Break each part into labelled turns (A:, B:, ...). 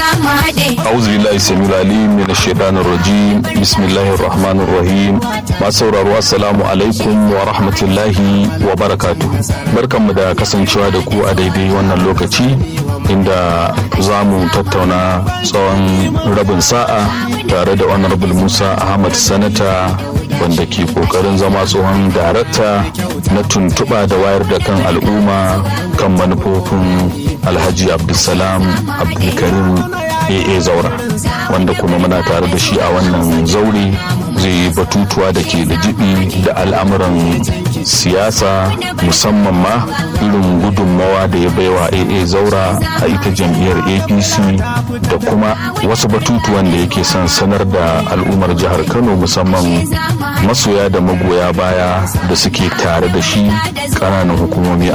A: أعوذ بالله السميع العليم من الشيطان الرجيم بسم الله الرحمن الرحيم ما sauraro assalamu alaikum wa rahmatullahi wa barakatuh barkanmu da kasancewa da ku a daidai wannan lokaci inda za mu tattauna tsawon rabin sa'a tare da honorable musa ahmad sanata wanda ke kokarin zama tsohon darakta na tuntuɓa da wayar da kan al'umma kan manufofin alhaji abdulsalam abdulkarim aa zaura wanda kuma muna tare da shi a wannan zaure zai yi batutuwa da ke da jibi da al'amuran siyasa musamman ma irin gudunmawa da ya baiwa aa zaura a ita jam'iyyar apc da kuma wasu batutuwan da yake son sanar da al'ummar jihar kano musamman masoya da magoya baya da suke tare da shi ƙananan hukumomi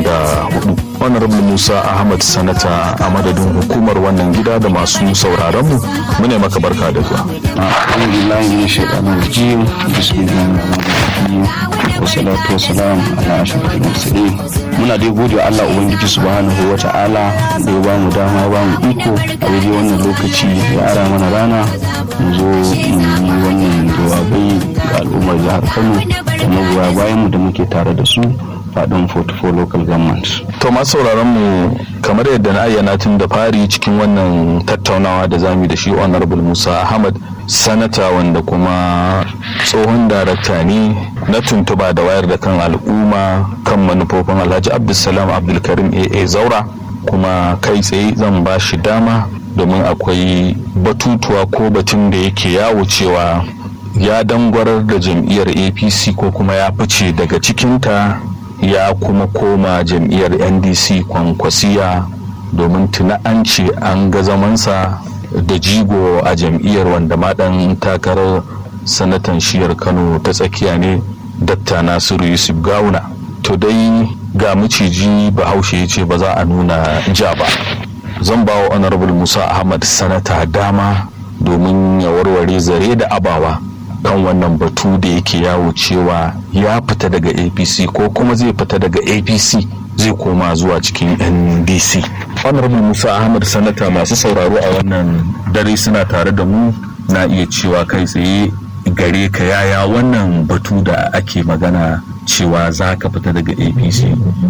A: 44 honorable musa ahmad sanata a madadin hukumar wannan gida da masu sauraron mu mune maka barka da zuwa
B: alhamdulillahi min shaitanir rajim bismillahir rahmanir rahim wassalatu wassalamu ala ashrafil mursalin muna dai gode wa Allah ubangiji subhanahu wa ta'ala da ya bamu dama ya bamu iko a daidai wannan lokaci ya ara mana rana mu zo mu yi wannan jawabai ga al'ummar jihar Kano da magoya bayan mu da muke tare da su faɗin 44 local government.
A: To masu sauraron mu kamar yadda na ayyana tun da fari cikin wannan tattaunawa da zamu da shi Honorable Musa Ahmad sanata wanda kuma tsohon darakta ne na tuntuba da wayar da kan al'umma kan manufofin Alhaji Abdulsalam Abdulkarim AA Zaura kuma kai tsaye zan ba shi dama domin akwai batutuwa ko batun da yake yawo cewa ya dangwarar da jam'iyyar apc ko kuma ya fice daga cikinta ya kuma koma jam'iyyar ndc kwankwasiya domin tuna an ce an ga zamansa da jigo a jam'iyyar wanda maɗan takarar sanatan shiyar kano ta tsakiya ne datta nasiru yusuf gawuna to dai ga maciji bahaushe ya ce ba za a nuna ja ba zan ba wa honorable musa ahmad sanata dama domin ya warware zare da abawa kan wannan batu da yake yawo cewa ya fita daga apc ko kuma zai fita daga apc zai koma zuwa cikin ndc honorable musa ahmad sanata masu sauraro a wannan dare suna tare da mu na iya cewa kai tsaye gare ka yaya wannan batu da ake magana cewa za ka fita daga apc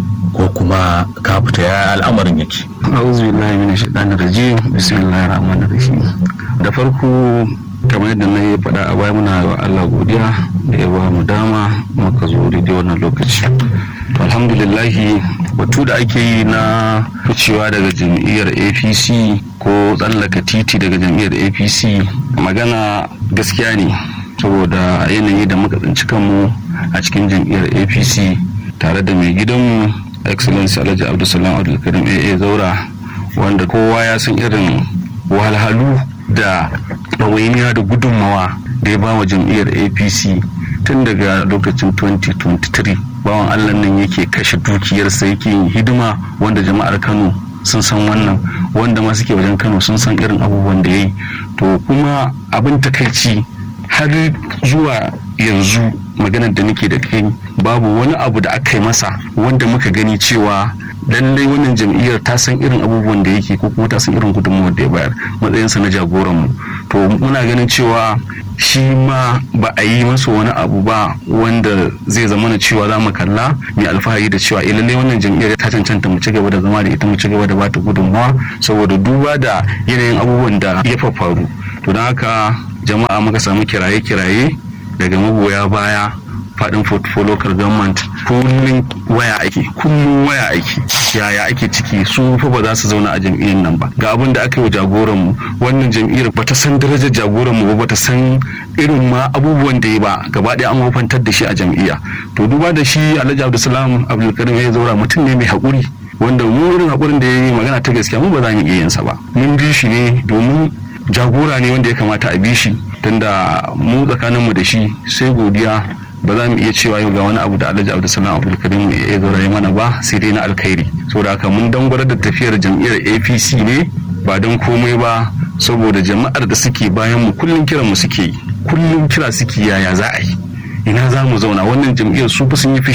A: ko kuma ka fita ya al'amarin yake
B: a'udhu billahi minash shaitanir rajim bismillahir rahmanir rahim da farko kamar yadda na yi faɗa a baya muna wa Allah godiya da ya ba mu dama muka zo daidai wannan lokaci to alhamdulillahi batu da ake yi na ficewa daga jam'iyyar apc ko tsallaka titi daga jam'iyyar apc magana gaskiya ne saboda yanayi da muka tsinci kanmu a cikin jam'iyyar apc tare da mai gidanmu excellence alhaji abdulsalam abdulkarim aa zaura wanda kowa ya san irin wahalhalu da ɗawainiya da gudunmawa da ya ba wa jam'iyyar apc tun daga lokacin 2023 bawan allah nan yake kashe dukiyarsa yake yin hidima wanda jama'ar kano sun san wannan wanda ma suke wajen kano sun san irin abubuwan da ya yi to kuma abin takaici har zuwa yanzu maganar da nake da kai babu wani abu da aka yi masa wanda muka gani cewa lallai wannan jam'iyyar ta san irin abubuwan da yake ko kuma ta san irin gudunmawar da ya bayar matsayinsa na jagoranmu to muna ganin cewa shi ma ba a yi masa wani abu ba wanda zai zama na cewa za mu kalla mai alfahari da cewa lallai wannan jam'iyyar ta cancanta mu ci gaba da zama da ita mu ci gaba da bata gudunmawa saboda duba da yanayin abubuwan da ya faru to don haka jama'a muka samu kiraye-kiraye daga magoya baya faɗin for local government kullum waya ake kullum waya ake yaya ake ciki su fa ba za su zauna a jam'iyyar nan ba ga abin da aka yi wa jagoran mu wannan jam'iyyar ba ta san darajar jagoran mu ba ta san irin ma abubuwan da ya ba gaba ɗaya an wafantar da shi a jam'iyya to duba da shi Alhaji Abdulsalam Abdulkarim ya zaura mutum ne mai haƙuri wanda mu irin haƙurin da ya yi magana ta gaskiya mu ba za mu iya yin sa ba mun bi shi ne domin jagora ne wanda ya kamata a bi shi tunda mu tsakaninmu da shi sai godiya ba za mu iya cewa yau ga wani abu da alhaji abdulsalam abdulkarim ya zauraye mana ba sai dai na alkhairi saboda haka mun dangwar da tafiyar jam'iyyar apc ne ba don komai ba saboda jama'ar da suke bayan mu kullum kiran mu suke yi kullum kira suke yaya za a yi ina za mu zauna wannan jam'iyyar su sun yi fushi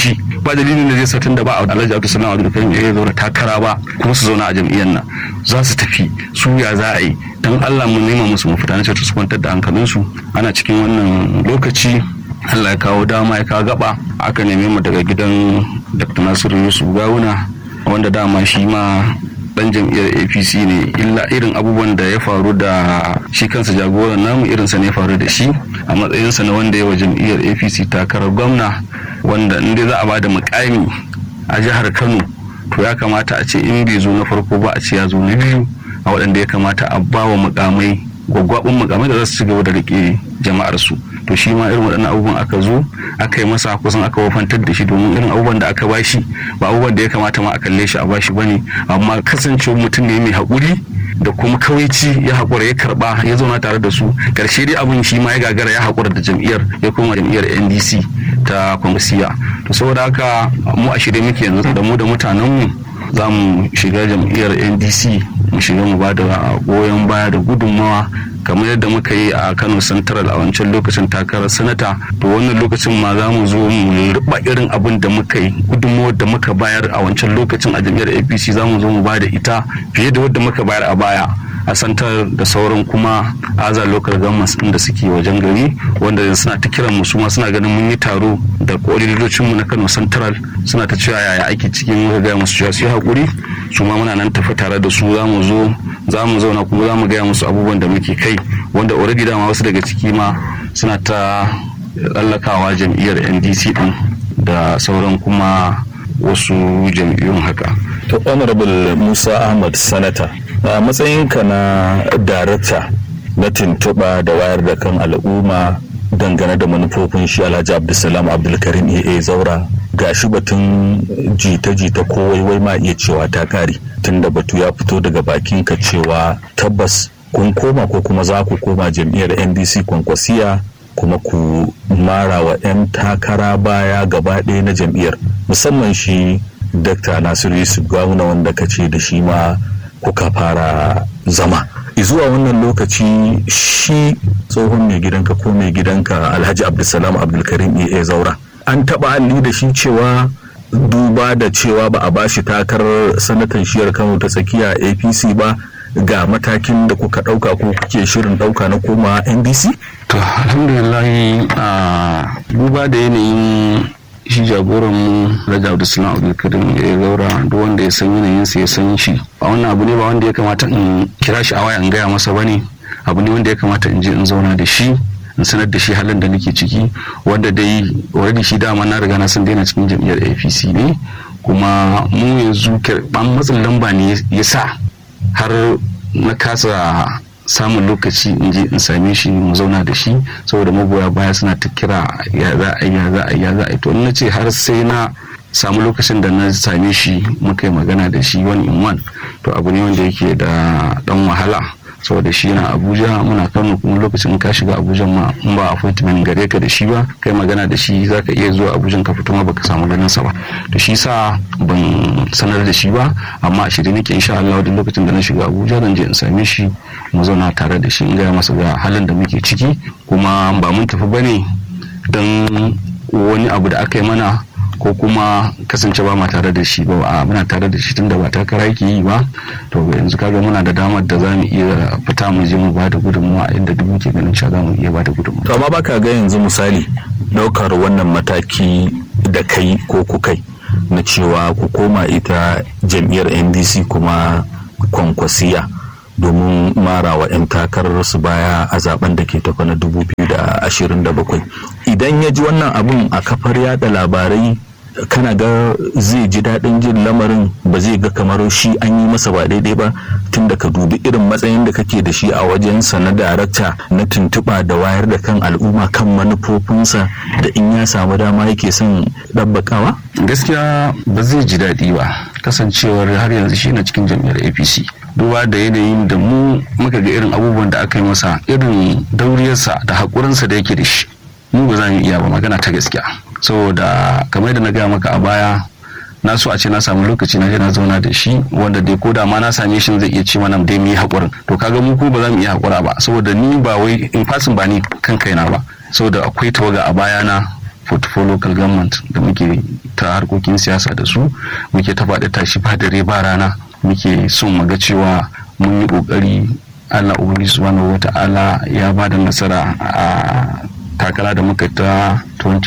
B: ba dalilin da zai sa tunda ba a alhaji abdul salam abdul karim ya zauna takara ba kuma su zauna a jam'iyyar nan za su tafi su ya za a yi dan allah mu nema musu mafita na ce su kwantar da hankalinsu ana cikin wannan lokaci allah ya kawo dama ya kawo gaba aka neme mu daga gidan dr nasiru yusuf gawuna wanda dama shi ma dan jam'iyyar apc ne illa irin abubuwan da ya faru da shi kansa jagoran namu irinsa ne faru da shi a matsayinsa na wanda ya wa jam'iyyar apc takarar gwamna wanda inda za a ba da mukami a jihar kano to ya kamata a ce in bai zo na farko ba a ce ya zo na biyu a waɗanda ya kamata a ba wa mukamai gwaggwaɓin mukamai da za su ci gaba da riƙe jama'ar su to shi ma irin waɗannan abubuwan aka zo aka yi masa kusan aka wafantar da shi domin irin abubuwan da aka bashi ba abubuwan da ya kamata ma a kalle shi a bashi bane amma kasancewa mutum ne mai haƙuri da kuma kawaici ya haƙura ya karɓa ya zauna tare da su ƙarshe dai abin shi ma ya gagara ya haƙura da jam'iyyar ya koma jam'iyyar ndc ta kwamisiya to saboda haka mu a shirye muke yanzu da mu da mutanenmu za mu shiga jam'iyyar ndc mu shiga mu ba da goyon baya da gudunmawa kamar yadda muka yi a kano central a wancan lokacin takarar sanata to wannan lokacin ma za mu zo mu riba irin abin da muka yi gudunmawar da muka bayar a wancan lokacin a jam'iyyar apc za mu zo mu ba da ita fiye da wadda muka bayar a baya a santar da sauran kuma aza local governments din da suke wajen gari wanda suna ta kiran mu ma suna ganin mun yi taro da koordinatocin mu na Kano Central suna ta cewa yaya ake cikin muka gaya musu cewa su yi hakuri su ma muna nan tafi tare da su za mu zo za mu zauna kuma za mu gaya musu abubuwan da muke kai wanda already dama wasu daga ciki ma suna ta tsallakawa jam'iyyar NDC din da sauran kuma wasu jam'iyyun haka.
A: To Honorable Musa Ahmad Sanata a matsayinka na darakta na tuntuɓa da wayar da kan al'umma dangane da manufofin shi alhaji abdulsalam abdulkarim aa zaura ga shi batun jita-jita ko waiwai ma iya cewa ta kare tunda batu ya fito daga bakin ka cewa tabbas kun koma ko kuma za ku koma jam'iyyar ndc kwankwasiya kuma ku mara wa 'yan takara baya gaba ɗaya na jam'iyyar musamman shi dr nasiru yusuf gwamna wanda ka ce da shi ma kuka fara zama zuwa wannan lokaci shi tsohon mai gidanka ko mai gidanka alhaji abdulsalam abdulkarim ea zaura an taba halli da shi cewa duba da cewa ba a bashi takarar sanatan shiyar kano ta tsakiya apc ba ga matakin da kuka dauka ko kuke shirin dauka na koma ndc
B: to alhamdulillah a duba da yanayin shi jagoran mu Raja Abdulsalam Abdulkarim ya zaura duk wanda ya san yanayin sa ya san shi a wannan abu ne ba wanda ya kamata in kira shi a waya in gaya masa bane abu ne wanda ya kamata in je in zauna da shi in sanar da shi halin da nake ciki wanda dai already shi dama na riga na san daina cikin jam'iyyar APC ne kuma mu yanzu ban matsin lamba ne ya sa har na kasa samun lokaci in je in same shi mu zauna da shi saboda magoya baya suna ta kira ya za a ya za a ya za a to na ce har sai na samu lokacin da na same shi muka yi magana da shi one in one to abu ne wanda yake da dan wahala saboda shi na abuja muna kano kuma lokacin ka shiga abuja ma in ba appointment gare ka da shi ba kai magana da shi zaka iya zuwa abuja ka fito ma baka samu ganin sa ba to shi sa ban sanar da shi ba amma a shirye nake insha Allah duk lokacin da na shiga abuja zan je in same shi mu zauna tare da shi in gaya masa ga halin da muke ciki kuma ba mun tafi bane dan wani abu da aka yi mana ko kuma kasance ba ma tare da shi ba a muna tare da shi tun da ba takara yake yi ba to yanzu kaga muna da damar da za mu iya fita mu je mu ba da gudunmuwa inda duk muke ganin cewa za mu iya ba da gudunmuwa.
A: to amma baka ga yanzu misali daukar wannan mataki da kai ko kukai na cewa ku koma ita jam'iyyar ndc kuma kwankwasiya domin marawa 'yan takarar su baya a zaben da ke tafa na 2027 idan ya ji wannan abun a kafar yada labarai kana ga zai ji daɗin jin lamarin ba zai ga kamar shi an yi masa ba daidai ba tun da ka dubi irin matsayin da kake da shi a wajensa na darakta na tuntuɓa da wayar da kan al'umma kan manufofinsa da in ya samu dama yake son ɗabbakawa?
B: gaskiya ba zai ji daɗi ba kasancewar har yanzu shi na cikin jam'iyyar apc duba da yanayin da mu muka ga irin abubuwan da aka yi masa irin dauriyarsa da haƙurinsa da yake da shi mu ba za mu iya ba magana ta gaskiya saboda kamar da na gaya maka a baya na so a ce na samu lokaci na je na zauna da shi wanda dai ko da ma na same shi zai iya ce mana dai mu yi haƙurin to kaga mu ko ba za mu iya haƙura ba saboda ni ba wai in fasin ba ni kan kaina ba saboda akwai tawaga a bayana 44 local government da muke ta harkokin siyasa da su muke ta faɗi tashi ba dare ba rana muke son mu ga cewa mun yi ƙoƙari allah ubangiji subhanahu wa ta'ala ya ba da nasara a takara da muka ta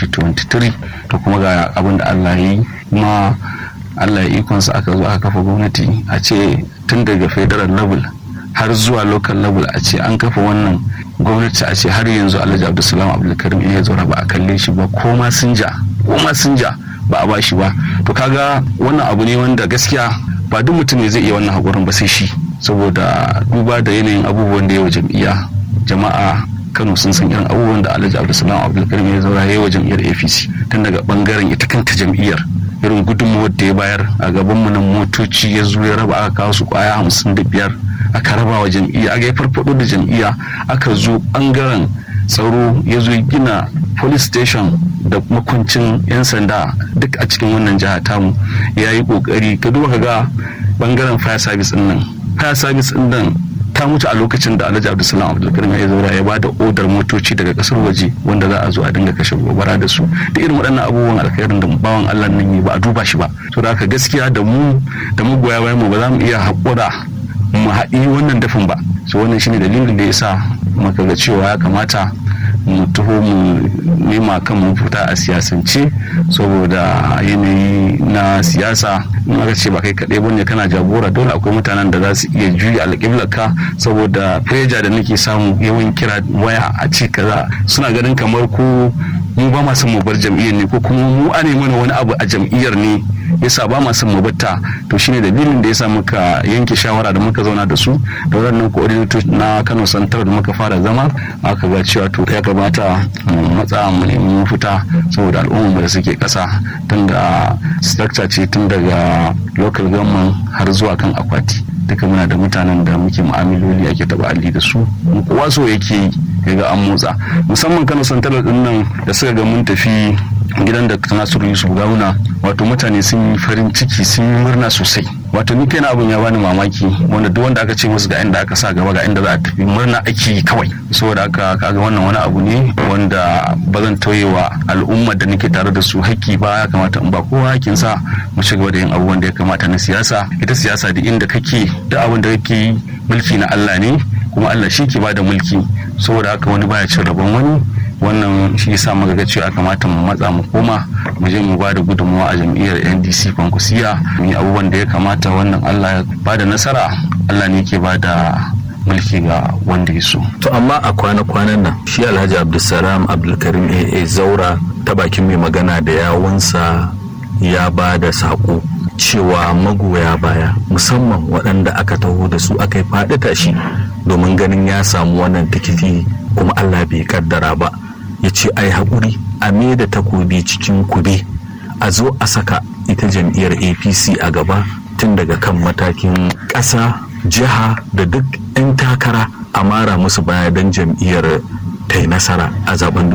B: 2023 to kuma ga abin da allah ya yi kuma allah ya ikonsa aka zo aka kafa gwamnati a ce tun daga federal level har zuwa local level a ce an kafa wannan gwamnati a ce har yanzu alhaji abdulsalam abdulkarim ya zaura ba a kalle shi ba ko ma sun ja ko ma sun ja ba a ba shi ba to kaga wannan abu ne wanda gaskiya ba duk mutum ne zai iya wannan haƙurin ba sai shi saboda duba da yanayin abubuwan da yawa jam'iyya jama'a kano sun san irin abubuwan da alhaji abdulsalam abdulkarim ya zaura ya wa jam'iyyar apc tun daga bangaren ita kanta jam'iyyar irin gudunmawar da ya bayar a gaban mu nan motoci ya zo ya raba aka kawo su kwaya hamsin da biyar aka raba wa jam'iyya aka yi farfado da jam'iyya aka zo bangaren tsaro ya zo gina police station da makuncin 'yan sanda duk a cikin wannan jiha tamu ya yi kokari ka duba ka ga bangaren fire service din nan fire service din nan ta mutu a lokacin da alhaji abdulsalam abdulkarim ya zaura ya bada odar motoci daga kasar waje wanda za a zo a dinga kashe gobara da su da irin waɗannan abubuwan alkhairin da bawan allah nan yi ba a duba shi ba to da haka gaskiya da mu da mu goya bayan mu ba za mu iya haƙura mu haɗi wannan dafin ba so wannan shine dalilin da ya sa muka ga cewa ya kamata mu taho mu nema kan mu fita a siyasance saboda yanayi na siyasa in aka ce ba kai kaɗai bane kana jagora dole akwai mutanen da za su iya juya alƙiblarka saboda feja da nake samu yawan kira waya a ce kaza suna ganin kamar ko mu ba ma son mu bar jam'iyyar ne ko kuma mu ane mana wani abu a jam'iyyar ne yasa ba ma son mu batta to shine dalilin da yasa muka yanke shawara da muka zauna da su da waɗannan coordinator na Kano Santar da muka fara zama aka ga cewa to ya kamata mu matsa mu nemi mafita saboda al'ummar da suke ƙasa tun da structure ce tun daga local government har zuwa kan akwati duka muna da mutanen da muke mu'amaloli ake taba alli da su kowa so yake ga an motsa musamman Kano Santar din nan da suka ga mun tafi gidan da nasiru yusuf gawuna wato mutane sun yi farin ciki sun yi murna sosai wato ni kaina abin ya bani mamaki wanda duk wanda aka ce musu ga inda aka sa gaba ga inda za a tafi murna ake yi kawai saboda haka kaga wannan wani abu ne wanda ba zan tauye wa al'ummar da nake tare da su haƙƙi ba ya kamata in ba kowa hakkin sa mu ci gaba da yin abubuwan da ya kamata na siyasa ita siyasa da inda kake duk abin da kake yi mulki na Allah ne kuma Allah shi ke bada mulki saboda haka wani baya cin rabon wani wannan shi yasa muka ga cewa kamata mu matsa mu koma mu je mu ba da gudunmawa a jam'iyyar ndc kwankwasiya mu yi abubuwan da ya kamata wannan allah ya ba da nasara allah ne ke ba da mulki ga wanda ya so.
A: To amma a kwana-kwanan nan shi Alhaji Abdulsalam Abdulkarim AA Zaura ta bakin mai magana da yawunsa ya ba da saƙo cewa magoya baya musamman waɗanda aka taho da su aka yi faɗi tashi domin ganin ya samu wannan tikiti kuma Allah bai kaddara ba. ya ce ai haƙuri a me da takobi cikin kube a zo a saka ita jam'iyyar apc a gaba tun daga kan matakin ƙasa jiha da duk 'yan takara a mara musu baya don jam'iyyar ta yi nasara a zaben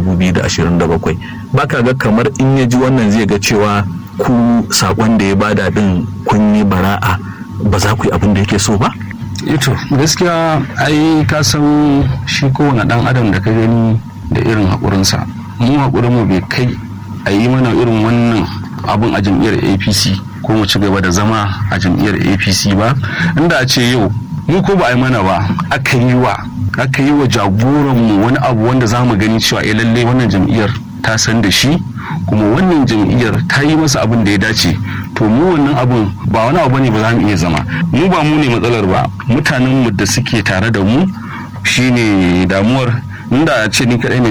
A: 2027 baka ga kamar in ya ji wannan zai ga cewa ku saƙon da ya bada din kun yi bara'a ba za ku yi abin da yake so ba
B: ito gaskiya ai ka san shi kowane ɗan adam da ka gani da irin haƙurinsa mu haƙurinmu bai kai a yi mana irin wannan abin a jam'iyyar apc ko mu ci gaba da zama a jam'iyyar apc ba inda a ce yau mu ko ba a yi mana ba aka yi wa aka yi wa jagoranmu wani abu wanda za mu gani cewa eh lallai wannan jam'iyyar ta san da shi kuma wannan jam'iyyar ta yi masa abin da ya dace to mu wannan abun ba wani abu ne ba za mu iya zama mu ba mu ne matsalar ba mutanen mu da suke tare da mu shine damuwar inda a ce ni kadai ne